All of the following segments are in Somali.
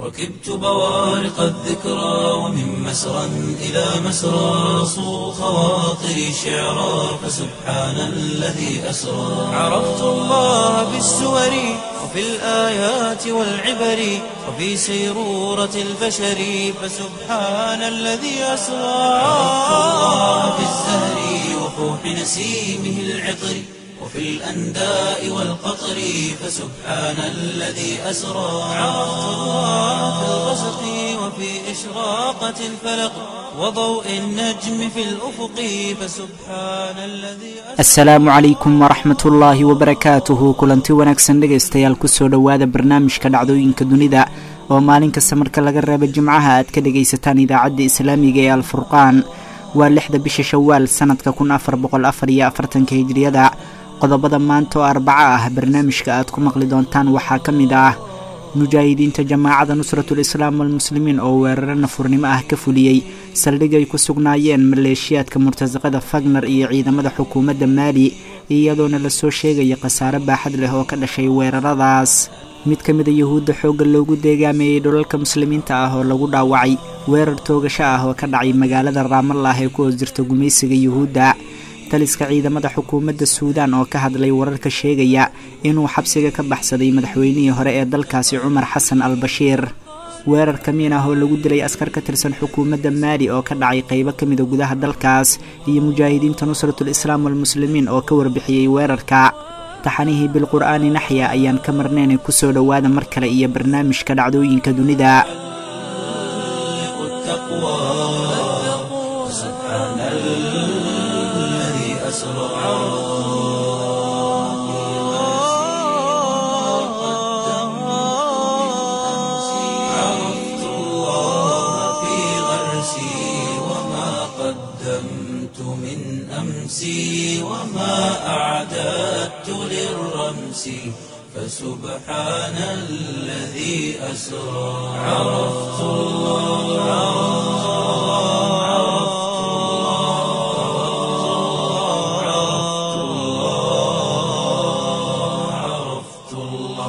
ركبت بوارق الذكرى ومن مسرى إلى مسرى صو خواطري شعرا فسبحان الذي أسرى عرفت الله بالسور وفي الآيات والعبر وفي سيرورة البشر فسبحان الذي أسرى عرفت الله بالزهر وفوح نسيمه العطر وفي الأنداء والقطر فسبحان الذي أسرى عرفت الله في الغسق وفي إشراقة الفلق وضوء النجم في الأفق فسبحان الذي asalaamu calaykum waraxmat ullaahi wabarakaatuhu kulanti wanaagsan dhegaystayaal kusoo dhowaada barnaamijka dhacdooyinka dunida oo maalin kasta marka laga reebo jimcaha aad ka dhegaysataan idaacadda islaamiga ee alfurqaan waa lixda bisha shawaal sanadka kun afar boqol afar iyo afartanka hijriyada qodobada maanta oo arbaco ah barnaamijka aad ku maqli doontaan waxaa ka mid ah mujaahidiinta jamaacada nusratul islaam walmuslimiin oo weeraro nafurnimo ah ka fuliyey saldhig ay ku sugnaayeen maleeshiyaadka murtasaqada fagner iyo ciidamada xukuumadda maali iyadoona lasoo sheegaya khasaare baaxad leh oo ka dhashay weeraradaas mid ka mida yuhuudda xoogga loogu deegaameeyey dhulalka muslimiinta ah oo lagu dhaawacay weerar toogasho ah oo ka dhacay magaalada raamallah ee ku hoos jirta gumaysiga yuhuudda taliska ciidamada xukuumadda suudaan oo ka hadlay wararka sheegaya inuu xabsiga ka baxsaday madaxweynihii hore ee dalkaasi cumar xasan al bashiir weerar kamiin ah oo lagu dilay askar ka tirsan xukuumadda maali oo ka dhacay qaybo ka mida gudaha dalkaas iyo mujaahidiinta nusratul islaam walmuslimiin oo ka warbixiyey weerarka taxanihii bilqur'aani naxya ayaan ka marnaynay kusoo dhowaada mar kale iyo barnaamijka dhacdooyinka dunida التقوى سبحان الذي أسرى عرفت الله في غرسي وما قدمت من أمسي وما أعددت للرمس فسبحان الذي أسرى عرفت الله عرفت الله عرفت الله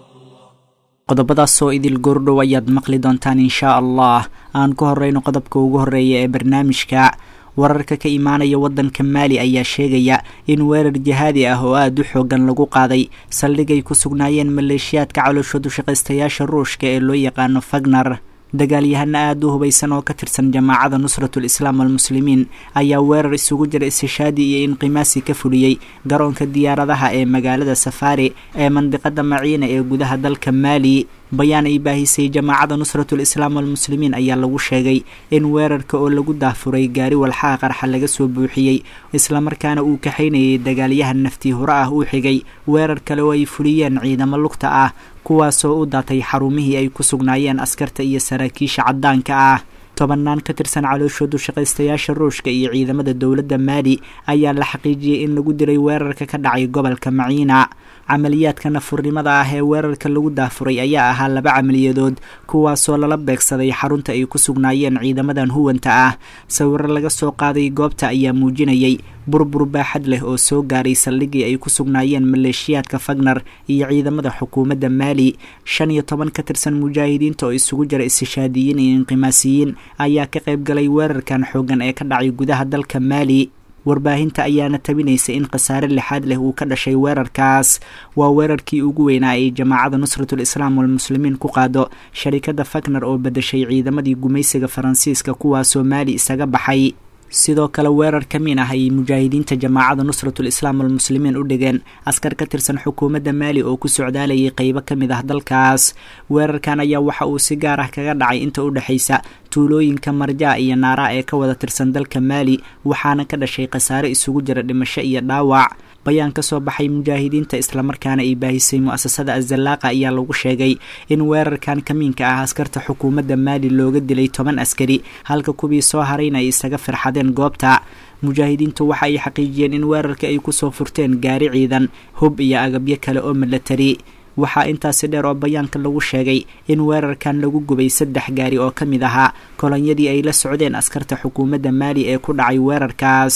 qodobadaas oo idil goordhow ayaad maqli doontaan inshaa allah aan ku horeyno qodobka ugu horeeya ee barnaamijka wararka ka imaanaya waddanka maali ayaa sheegaya in weerar jihaadi ah oo aada u xoogan lagu qaaday saldhigay ku sugnaayeen maleeshiyaadka calooshoodu shaqaystayaasha ruushka ee loo yaqaano fagner dagaalyahano aada u hubaysan oo ka tirsan jamaacada nusratul islaam walmuslimiin ayaa weerar isugu jira istishaadi iyo inqimaasi ka fuliyey garoonka diyaaradaha ee magaalada safaari ee mandiqada maciina ee gudaha dalka maali bayaan ay baahisay jamaacada nusratul islaam walmuslimiin ayaa lagu sheegay in weerarka oo lagu daafuray gaari walxaha qarxa laga soo buuxiyey islamarkaana uu kaxaynayay dagaalyahan naftii hore ah uu xigay weerar kale oo ay fuliyeen ciidamo lugta ah kuwaasoo u daatay xarumihii ay ku sugnaayeen askarta iyo saraakiisha caddaanka ah tobannaan ka tirsan calooshoodu shaqaystayaasha ruushka iyo ciidamada dowladda maali ayaa la xaqiijiyey in lagu diray weerarka ka dhacay gobolka maciina camaliyaadka nafurnimada ah ee weerarka lagu daafuray ayaa ahaa laba camaliyadood kuwaasoo lala beegsaday xarunta ay ku sugnaayeen ciidamadan huwanta ah sawiro laga soo qaaday goobta ayaa muujinayay burbur baaxad leh oo soo gaaray saldhigii ay ku sugnaayeen maleeshiyaadka fagner iyo ciidamada xukuumadda maali shan iyo toban ka tirsan mujaahidiinta oo isugu jira istishaadiyiin iyo inqimaasiyiin ayaa ka qayb galay weerarkan xoogan ee ka dhacay gudaha dalka maali warbaahinta ayaana tabinaysa in khasaare lixaad leh uu ka dhashay weerarkaas waa weerarkii ugu weynaa ay jamaacada nusratul islaam walmuslimiin ku qaado sharikadda fagner oo bedeshay ciidamadii gumaysiga faransiiska kuwaasoo maali isaga baxay sidoo kale weerar ka miin ah ayay mujaahidiinta jamaacada nusratul islaam walmuslimiin u dhigeen askar ka tirsan xukuumadda maali oo ku socdaalayay qeybo ka mid ah dalkaas weerarkan ayaa waxa uu si gaar ah kaga dhacay inta u dhexaysa tuulooyinka marjaa iyo naaraa ee ka wada tirsan dalka maali waxaana ka dhashay khasaare isugu jira dhimasho iyo dhaawac bayaan ka soo baxay mujaahidiinta islamarkaana ay baahisay mu-asasada azallaaqa ayaa lagu sheegay in weerarkan kamiinka ah askarta xukuumadda maali looga dilay toban askari halka kuwii soo harayna ay isaga firxadeen goobta mujaahidiintu waxa ay xaqiijiyeen in weerarka ay kusoo furteen gaari ciidan hub iyo agabyo kale oo milatari waxaa intaasi dheer oo bayaanka lagu sheegay in weerarkan lagu gubay saddex gaari oo ka mid ahaa kolonyadii ay la socdeen askarta xukuumadda maali ee ku dhacay weerarkaas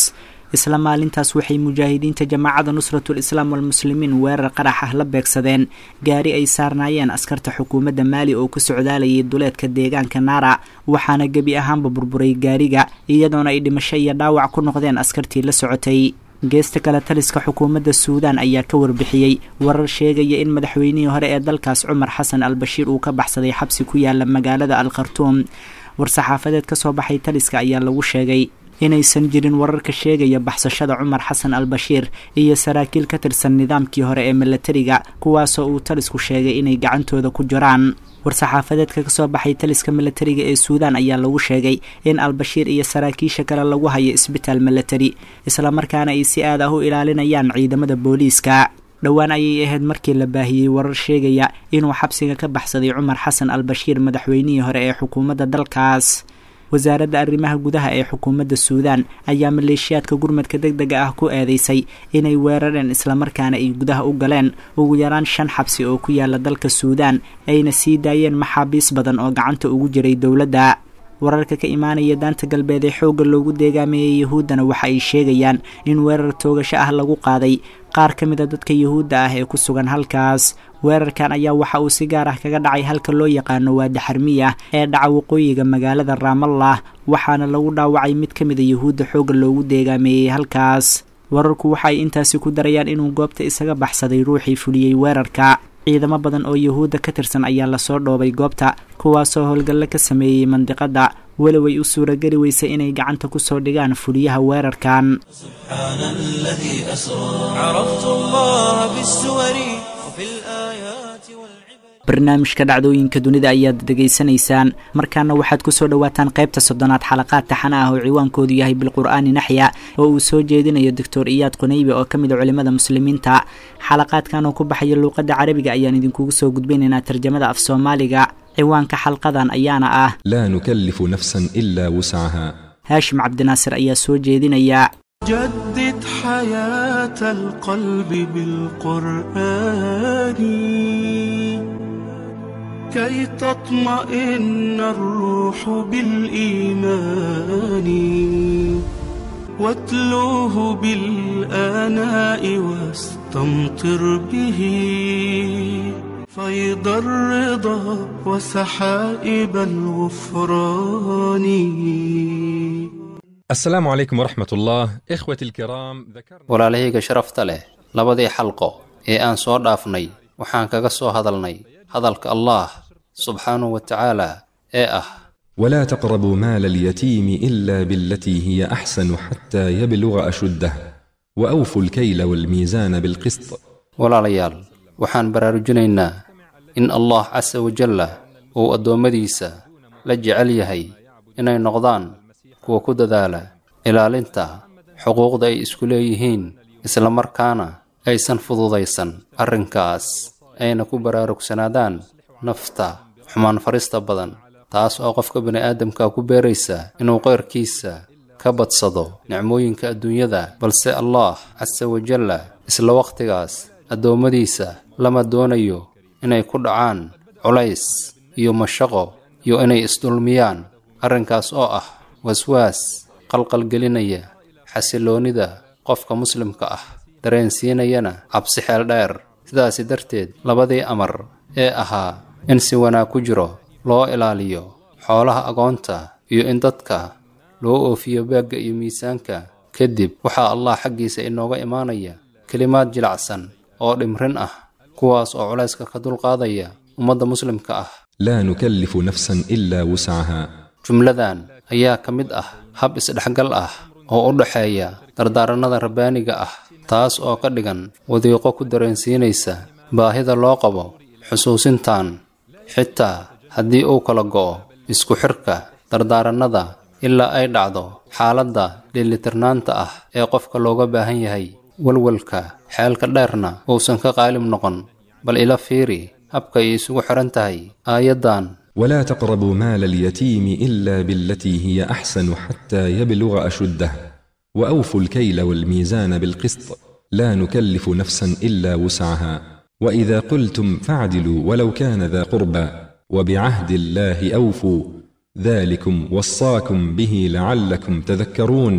isla maalintaas waxay mujaahidiinta jamaacada nusratul islaam walmuslimiin weerar qarax ah la beegsadeen gaari ay saarnaayeen askarta xukuumadda maali oo ku socdaalayay duleedka deegaanka naara waxaana gebi ahaanba burburay gaariga iyadoona ay dhimasho iyo dhaawac ku noqdeen askartii la socotay geesta kale taliska xukuumadda suudaan ayaa ka warbixiyey warar sheegaya in madaxweynihii hore ee dalkaas cumar xasan al bashiir uu ka baxsaday xabsi ku yaala magaalada al khartuum war-saxaafadeed ka soo baxay taliska ayaa lagu sheegay inaysan jirin wararka sheegaya baxsashada cumar xasan al bashiir iyo saraakiil ka tirsan nidaamkii hore ee milatariga kuwaasoo uu talisku sheegay inay gacantooda ku jiraan war-saxaafadeedka kasoo baxay taliska milatariga ee suudaan ayaa lagu sheegay in albashiir iyo saraakiisha kale lagu hayo isbitaal milatari islamarkaana ay si aad ah u ilaalinayaan ciidamada booliiska dhowaan ayay ahayd markii la baahiyey warar sheegaya inuu xabsiga ka baxsaday cumar xasan al bashiir madaxweynihii hore ee xukuumadda dalkaas wasaaradda arrimaha gudaha ee xukuumadda suudaan ayaa maleeshiyaadka gurmadka deg dega ah ku eedeysay inay weerareen islamarkaana ay gudaha u galeen ugu yaraan shan xabsi oo ku yaala dalka suudaan ayna sii daayeen maxaabiis badan oo gacanta ugu jiray dowladda wararka ka imaanaya daanta galbeed ee xoogga loogu deegaameeyey yahuuddana waxa ay sheegayaan in weerar toogasho ah lagu qaaday qaar ka mid a dadka yuhuudda ah ee ku sugan halkaas weerarkan ayaa waxa uu si gaar ah kaga dhacay halka loo yaqaano waadi xarmiya ee dhaca waqooyiga magaalada raamallah waxaana lagu dhaawacay mid ka mid a yuhuudda xoogga loogu deegaameeyey halkaas wararku waxa ay intaasi ku darayaan inuu goobta isaga baxsaday ruuxii fuliyey weerarka ciidamo badan oo yuhuudda ka tirsan ayaa lasoo dhoobay goobta kuwaasoo howlgallo ka sameeyey mandiqadda walow ay u suurageli weysay inay gacanta ku soo dhigaan fuliyaha weerarkan سبحان الذي أسرى عرفت الله بالسور وفي الآيات والعبر barnaamijka dhacdooyinka dunida ayaad dhegaysanaysaan markaana waxaad kusoo dhowaataan qaybta soddonaad xalaqaad taxana ah oo ciwaankoodu yahay bilqur'aani naxya oo uu soo jeedinayo doctor iyaad qunaybe oo ka mid a culimmada muslimiinta xalaqaadkan oo ku baxaya luuqadda carabiga ayaan idinkugu soo gudbinaynaa tarjamada af soomaaliga ciwaanka xalqadan ayaana ah لا نكلف نفسا إلا وسعها haashim cabdinaasir ayaa soo jeedinaya جدد حياة القلب بالقرآن كي تطمئن الروح بالإيمان واتلوه بالآناء واستمطر به فيض الرضا وسحائب الغفران السلام عليكم ورحمة الله إخوتي الكرام ذكرنا walaalahayga sharafta leh labadii xalqo ee aan soo dhaafnay waxaan kaga soo hadalnay hadalka allah subxaanahu wa tacaala ee ah ولا تقربوا مال اليتيم إلا بالتي هي أحسن حتى يبلغ أشده وأوفوا الكيل والميزان بالقسط walaalayaal waxaan baraarujinaynaa in allah casa wajalla uu addoommadiisa la jecel yahay inay noqdaan kuwa ku dadaala ilaalinta xuquuqda ay isku leeyihiin islamarkaana aysan fududaysan arrinkaas ayna ku baraarugsanaadaan nafta xumaan farista badan taas oo qofka bini'aadamka ku beeraysa inuu qayrkiisa ka badsado nicmooyinka adduunyada balse allah casa wajalla isla wakhtigaas addoommadiisa lama doonayo inay ku dhacaan culays iyo mashaqo iyo inay isdulmiyaan arrinkaas oo ah waswaas qalqalgelinaya xasiloonnida qofka muslimka ah dareensiinayana cabsi xeel dheer sidaasi darteed labadii amar ee ahaa in si wanaag ku jiro loo ilaaliyo xoolaha agoonta iyo in dadka loo oofiyo baagga iyo miisaanka kadib waxaa allah xaggiisa inooga imaanaya kelimaad jilacsan oo dhimrin ah kuwaas oo culayska ka dulqaadaya ummadda muslimka ah لا نكلف نفسا إلا وسعها jumladan ayaa ka mid ah hab isdhexgal ah oo u dhaxeeya dardaarannada rabbaaniga ah taas oo ka dhigan wadiiqo ku dareensiinaysa baahida loo qabo xusuusintan xitaa haddii uu kala go'o isku xirka dardaarannada ilaa ay dhacdo xaaladda dheelitirnaanta ah ee qofka looga baahan yahay walwalka xeelka dheerna uusan ka qaalib noqon bal ila fiiri habka ay isugu xihan tahay aayaddan ولا تقربوا مال اليتيم إلا بالتي هي أحسن حتى يبلغ أشده وأوفوا الكيل والميزان بالقسط لا نكلف نفسا إلا وسعها وإذا قلتم فاعدلوا ولو كان ذا قربى وبعهد الله أوفوا ذلكم وصاكم به لعلكم تذكرون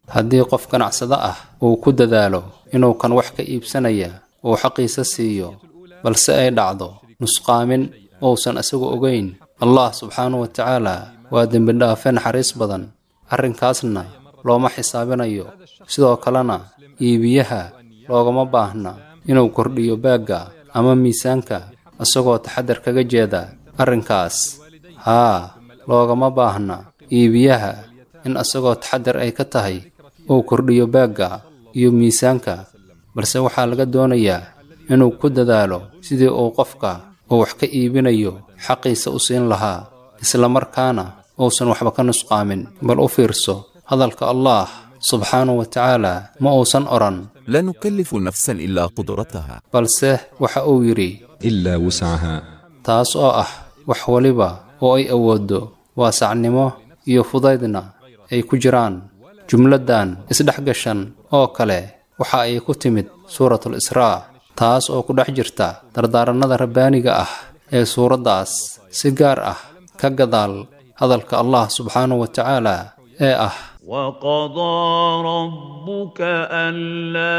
haddii qof ganacsado ah uu ku dadaalo inuu kan wax ka iibsanaya uu xaqiisa siiyo balse ay dhacdo nusqaamin uusan isagu ogayn allah subxaanahu wa tacaala waa dembidhaafe naxariis badan arrinkaasna looma xisaabinayo sidoo kalena iibiyaha loogama baahna inuu kordhiyo baagga ama miisaanka isagoo taxadar kaga jeeda arrinkaas haa loogama baahna iibiyaha in isagoo taxadar ay ka tahay uu kordhiyo baagga iyo miisaanka balse waxaa laga doonayaa inuu ku dadaalo sidii uu qofka uu wax ka iibinayo xaqiisa u siin lahaa islamarkaana uusan waxba ka nusqaamin bal u fiirso hadalka allah subxaanahu wa tacaala ma uusan odhan لا نكلف نفسا إلا قدرتها balse waxa uu yidhi إلا وسعها taas oo ah wax waliba oo ay awooddo waasacnimo iyo fudaydna ay ku jiraan jumladdan isdhex gashan oo kale waxa ay ku timid suuratul israa taas oo ku dhex jirta dardaarannada rabbaaniga ah ee suuraddaas si gaar ah ka gadaal hadalka allah subxaanahu wa tacaala ee ah وقضى ربك ألا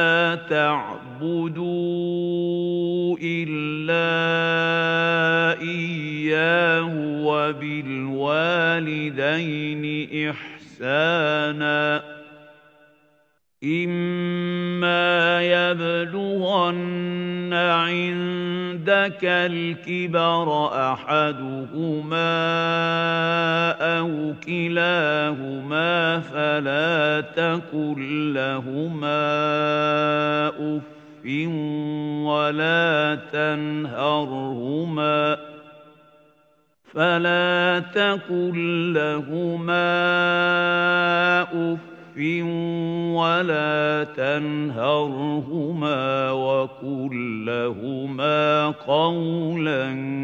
تعبدوا إلا إياه وبالوالدين إحسانا إما يبلغن عندك الكبر أحدهما أو كلاهما فلا تقل لهما أف ولا تنهرهما فلا تقل لهما أف ولا تنهرهما وقل لهما قولا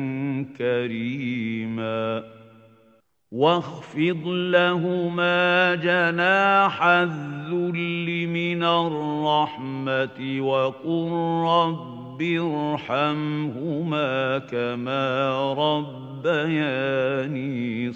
كريما واخفض لهما جناح الذل من الرحمة وقل رب ارحمهما كما ربياني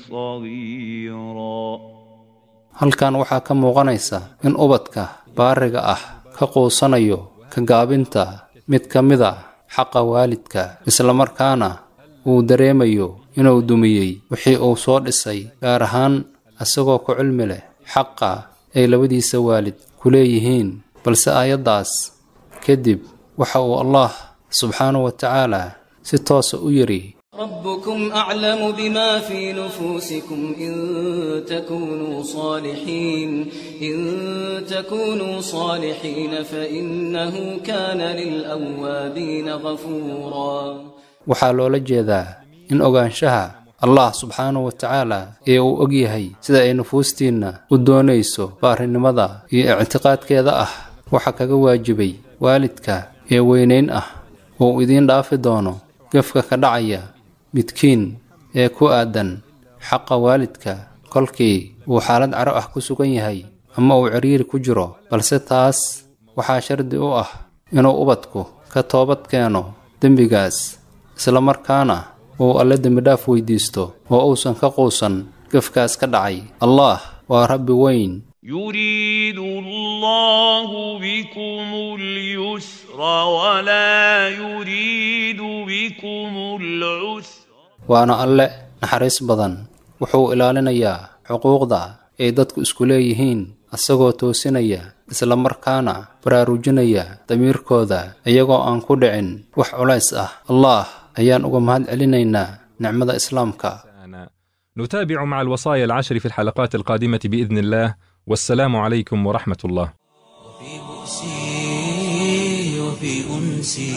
صغيراً halkan waxaa ka muuqanaysa in ubadka baariga ah ka quusanayo ka gaabinta mid ka mid a xaqa waalidka islamarkaana uu dareemayo inuu dumiyey wixii uu soo dhisay gaar ahaan isagoo ku cilmi leh xaqa ay labadiisa waalid ku leeyihiin balse aayaddaas kadib waxa uu allah subxaanahu wa tacaala si toosa u yidhi ربكم أعلم بما في نفوسكم إن تكونوا صالحين إن تكونوا صالحين فإنه كان للأوابين غفورا waxaa loola jeedaa in ogaanshaha allah subxaanahu wa tacaala ee uu og yahay sida ay nufuustiinna u doonayso baarinimada iyo ictiqaadkeeda ah waxa kaga waajibay waalidka ee weynayn ah oo idiin dhaafi doono gefka ka dhacaya midkiin ee ku aadan xaqa waalidka kolkii uu xaalad caro ah ku sugan yahay ama uu ciriiri ku jiro balse taas waxaa shardi u ah inuu ubadku ka toobad keeno dembigaas islamarkaana uu alle dembidhaaf weydiisto oo uusan ka quusan gefkaas ka dhacay allah waa rabbi weyn يريد الله بكم اليسر ولا يريد بكم العسر waana alle naxariis badan wuxuu ilaalinayaa xuquuqda ay dadku isku leeyihiin isagoo toosinaya islamarkaana baraarujinaya damiirkooda iyagoo aan ku dhicin wax culays ah allah ayaan uga mahad celinaynaa nicmada islaamka نتابع مع الوصايا العشر في الحلقات القادمة بإذن الله والسلام عليكم ورحمة الله وفي بؤسي وفي أنسي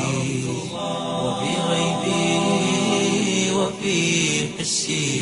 وفي غيبي وفي حسي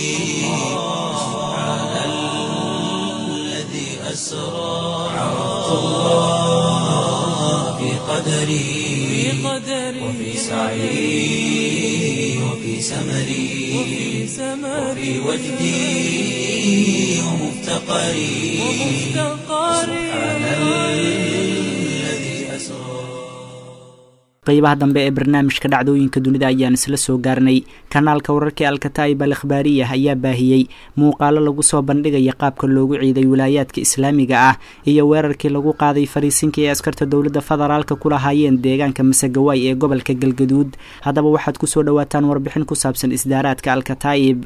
سبحان الذي أسرى عرفت الله في قدري وفي سعي وفي سمري وفي وجدي ومفتقري سبحان الذي أسرى qeybaha dambe ee barnaamijka dhacdooyinka dunida ayaan isla soo gaarnay kanaalka wararkii alkataa'ib al ikhbaariyah ayaa baahiyey muuqaalo lagu soo bandhigaya qaabka loogu ciiday wilaayaadka islaamiga ah iyo weerarkii lagu qaaday fariisinkii ay askarta dowladda federaalka ku lahaayeen deegaanka masagawaay ee gobolka galgaduud haddaba waxaad kusoo dhawaataan warbixin ku saabsan isdaaraadka alkataa'ib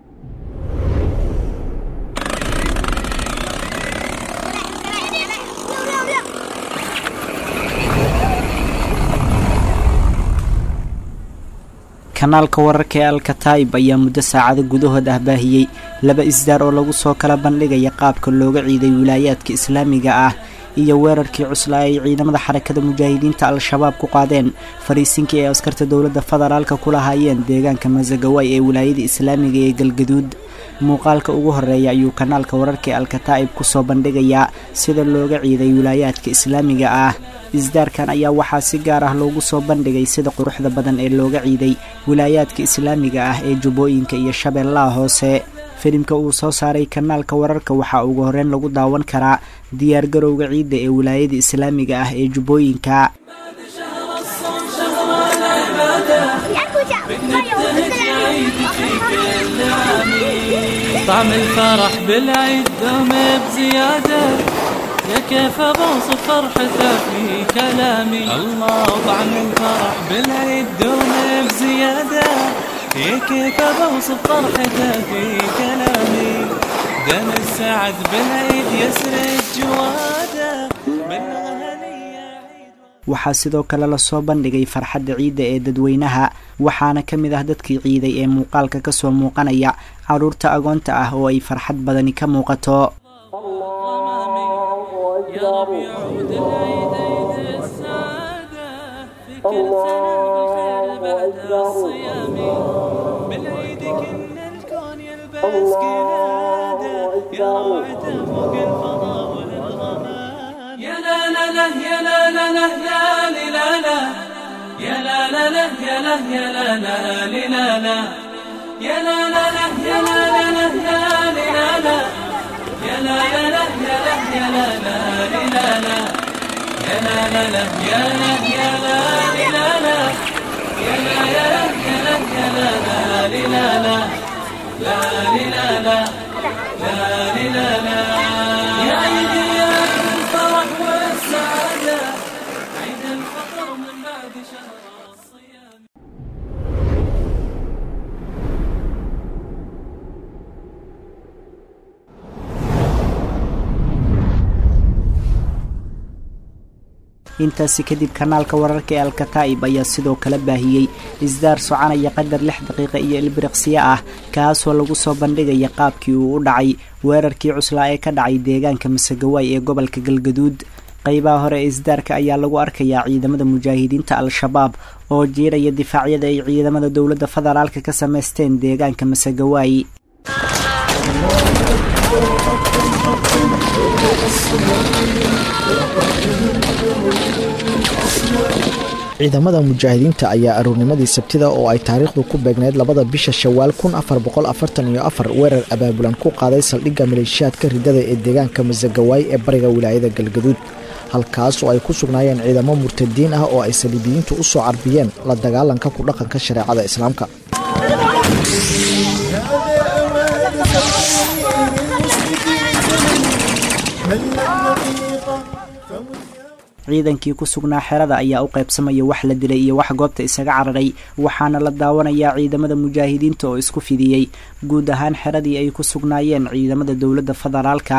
kanaalka wararka ee alkataib ayaa muddo saacado gudahood ah baahiyey laba isdaar oo lagu soo kala bandhigaya qaabka looga ciiday wilaayaadka islaamiga ah iyo weerarkii cuslaa ay ciidamada xarakada mujaahidiinta al-shabaab ku qaadeen fariisinkii ay askarta dowladda federaalka ku lahaayeen deegaanka masagawaay ee wilaayada islaamiga ee galgaduud muuqaalka ugu horeeya ayuu kanaalka wararka ee alkataa'ib kusoo bandhigayaa sida looga ciiday wilaayaadka islaamiga ah isdaarkan ayaa waxaa si gaar ah loogu soo bandhigay sida quruxda badan ee looga ciiday wilaayaadka islaamiga ah ee jubbooyinka iyo shabeellaha hoose filimka uu soo saaray kanaalka wararka waxaa ugu horeyn lagu daawan karaa diyaargarowga ciidda ee wilaayada islaamiga ah ee jubbooyinka طعم الفرح بالعيد دوم بزيادة يا كيف بوصف فرحته في كلامي الله طعم الفرح بالعيد دوم بزيادة يا كيف بوصف فرحته في كلامي دم السعد بالعيد يسرد جواده waxaa sidoo kale lasoo bandhigay farxadda ciidda ee dadweynaha waxaana ka mid ah dadkii ciiday ee muuqaalka kasoo muuqanaya carruurta agoonta ah oo ay farxad badani ka muuqato يا لا لا لا يا لا لا لا لا لا لا يا لا لا لا يا لا يا لا لا لا لا يا لا لا لا يا لا لا لا لا لا يا لا لا لا يا لا يا لا لا لا لا يا لا لا لا يا لا يا لا لا لا يا لا يا لا يا لا يا لا لا لا لا لا لا لا لا لا لا يا عيدي يا الفرح والسعادة عيد الفطر من بعد شهر الصيام intaasi kadib kanaalka wararka ee alkataa'ib ayaa sidoo kale baahiyey isdaar soconaya qadar lix daqiiqa iyo ilbiriqsiyo ah kaasoo lagu soo bandhigaya qaabkii uu u dhacay weerarkii cuslaa ee ka dhacay deegaanka masagawaay ee gobolka galgaduud qeybaha hore ee isdaarka ayaa lagu arkayaa ciidamada mujaahidiinta al-shabaab oo jiiraya difaacyada ay ciidamada dowladda federaalka ka samaysteen deegaanka masagawaay ciidamada mujaahidiinta ayaa aruurnimadii sabtida oo ay taariikhdu ku beegneyd labada bisha shawaal kun afar boqol afartan iyo afar weerar abaabulan ku qaaday saldhigga maleeshiyaadka ridada ee deegaanka masagawaay ee bariga wilaayada galgaduud halkaas oo ay ku sugnaayeen ciidamo murtadiin ah oo ay saliibiyiintu u soo carbiyeen la dagaalanka ku dhaqanka shareecada islaamka ciidankii ku sugnaa xerada ayaa u qaybsamaya wax la dilay iyo wax goobta isaga cararay waxaana la daawanayaa ciidamada mujaahidiinta oo isku fidiyey guud ahaan xeradii ay ku sugnaayeen ciidamada dowladda federaalka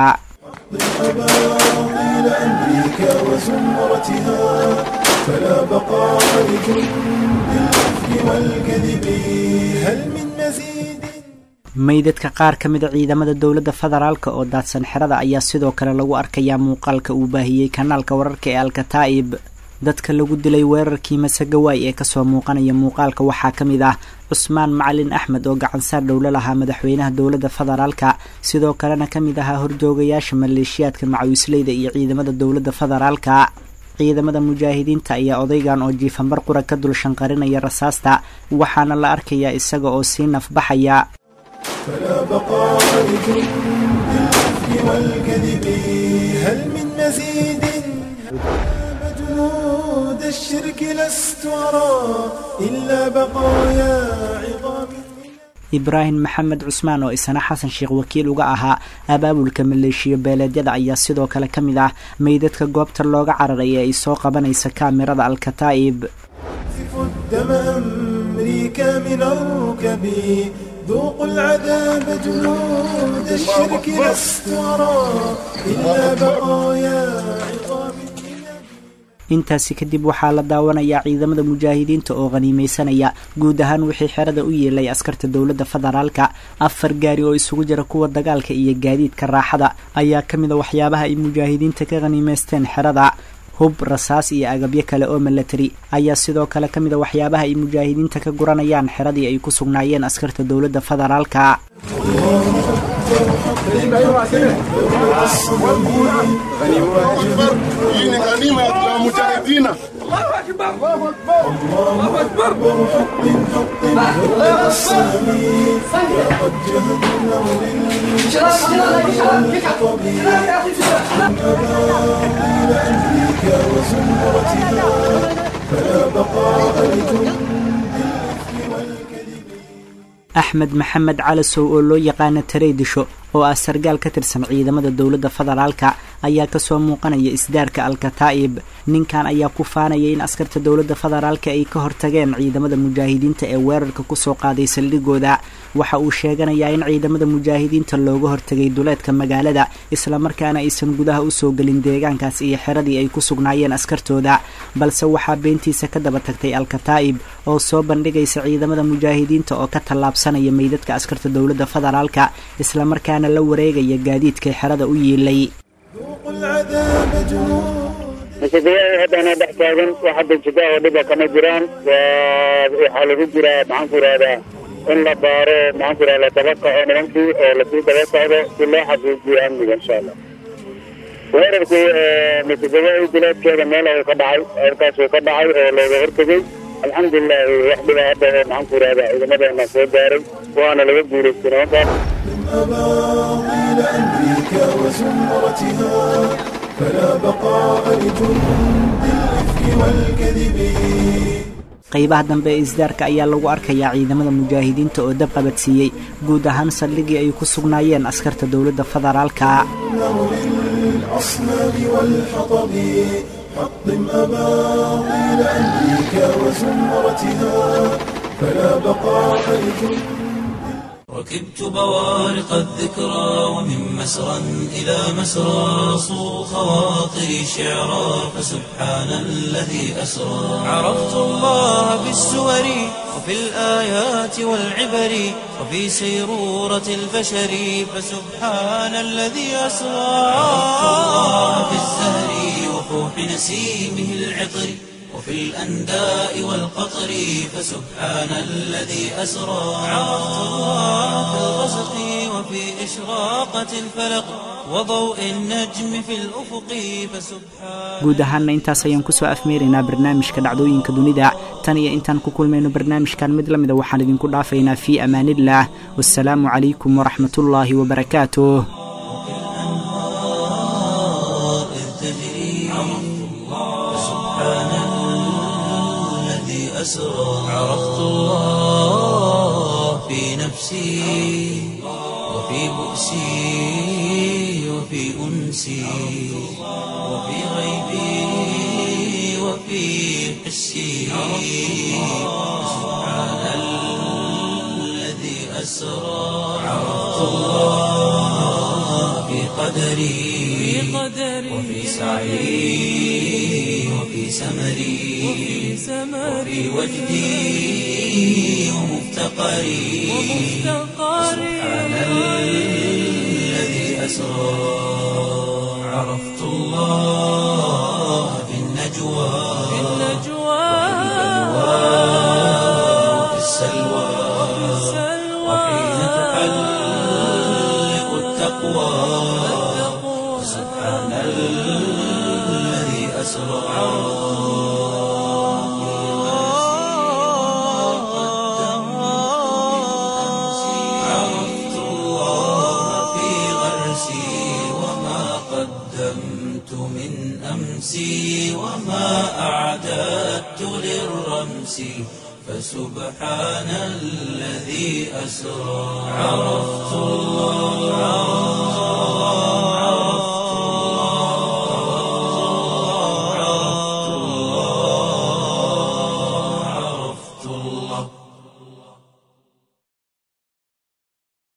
meydadka qaar ka mida ciidamada dowladda federaalka oo daadsan xerada ayaa sidoo kale lagu arkayaa muuqaalka uu baahiyey kanaalka wararka ee alkataa'ib dadka lagu dilay weerarkii masagawaay ee kasoo muuqanaya muuqaalka waxaa ka mid ah cusmaan macalin axmed oo gacansaar dhowlo lahaa madaxweynaha dowladda federaalka sidoo kalena ka mid ahaa horjoogayaasha maleeshiyaadka macawisleyda iyo ciidamada dowladda federaalka ciidamada mujaahidiinta ayaa odaygan oo jiifanbar qura ka dul shanqarinaya rasaasta waxaana la arkayaa isaga oo sii nafbaxaya فلا بقاء لجند الإثم والكذب هل من مزيد جنود الشرك لست أرى إلا بقايا عظام ibraahim maxamed cusmaan oo isana xasan sheekh wakiil uga ahaa abaabulka maleeshiyo beeleedyada ayaa sidoo kale ka mid ah meydadka goobta looga cararay ee ay soo qabanaysa kaamirada alkataa'ib الدم أمريكا من الركب ذوقوا العذاب جنود الشرك لست أرى إلا بقايا عظام intaasi kadib waxaa la daawanayaa ciidamada mujaahidiinta oo khaniimeysanaya guud ahaan wixii xerada u yeelay askarta dowladda federaalka afar gaari oo isugu jira kuwa dagaalka iyo gaadiidka raaxada ayaa ka mid a waxyaabaha ay mujaahidiinta ka khaniimeysteen xerada hub rasaas iyo agabyo kale oo milatari ayaa sidoo kale ka mid a waxyaabaha ay mujaahidiinta ka guranayaan xeradii ay ku sugnaayeen askarta dowladda federaalka axmed maxamed calasow oo loo yaqaana tareydisho oo ah sargaal ka tirsan ciidamada dowladda federaalka ayaa kasoo muuqanaya isdaarka alkataa'ib ninkan ayaa ku faanaya in askarta dowladda federaalka ay ka hortageen ciidamada mujaahidiinta ee weerarka kusoo qaaday saldhigooda waxa uu sheeganayaa in ciidamada mujaahidiinta looga hortagay duleedka magaalada islamarkaana aysan gudaha usoo gelin deegaankaas iyo xeradii ay ku sugnaayeen askartooda balse waxaa beentiisa ka daba tagtay alkataa'ib oo soo bandhigaysa ciidamada mujaahidiinta oo ka tallaabsanaya meydadka askarta dowladda federaalka islamarkaana la wareegaya gaadiidkay xerada u yiilay masiibayaal haddana dhex taagan wax hadda jida oo dhiba kama jiraan waxaa lagu jiraa maxaanku ihahdaa in la baaro maxaanku ihahda la daba kaco nimankii oo lasii daba socdo si loo xaqiijiyo amniga insha allah weerarkii masiibayaal bilaadkeeda meel ayuu ka dhacay halkaasuu ka dhacay oo looga hortegey alxamdulilahi wax dhiba hadda oo maxaanku ihahda ciidamadeena soo gaaray waana laga guulaystay nimankaas أباطيل أمريكا وزمرتها فلا بقاء لجند الإفك والكذب qaybaha dambe ee isdaarka ayaa lagu arkayaa ciidamada mujaahidiinta oo dab qabadsiiyey guud ahaan saldhigii ay ku sugnaayeen askarta dowladda federaalka للأصنام والحطب حطم أباطيل أمريكا وزمرتها فلا بقاء لجند ركبت بوارق الذكرى ومن مسرى إلى مسرى صو خواطري شعرا فسبحان الذي أسرى عرفت الله بالسور وفي الآيات والعبر وفي سيرورة البشر فسبحان الذي أسرى عرفت الله بالزهر وفوح نسيمه العطر وفي الأنداء والقطر فسبحان الذي أسرى عرفت الله في الغسق وفي إشراقة الفلق وضوء النجم في الأفق فسبحان guud ahaanna intaas ayaan kusoo afmeeraynaa barnaamijka dhacdooyinka dunida tan iyo intaan ku kulmayno barnaamijkan mid la mida waxaan idinku dhaafaynaa fii amaaniillah wasalaamu calaykum waraxmatullaahi wabarakaatuh أسرى عرفت الله في نفسي وفي بؤسي وفي أنسي وفي غيبي وفي حسي سبحان الذي أسرى عرفت الله في قدري وفي سعي وفي سمري وفي وجدي ومفتقري سبحان الذي أسرى عرفت الله في النجوى وفي السلوى وحين تحلق التقوى سبحان الذي أسرى عرفت الله في غرسي وما قدمت من أمسي وما أعددت نفسي فسبحان الذي أسرى عرفت الله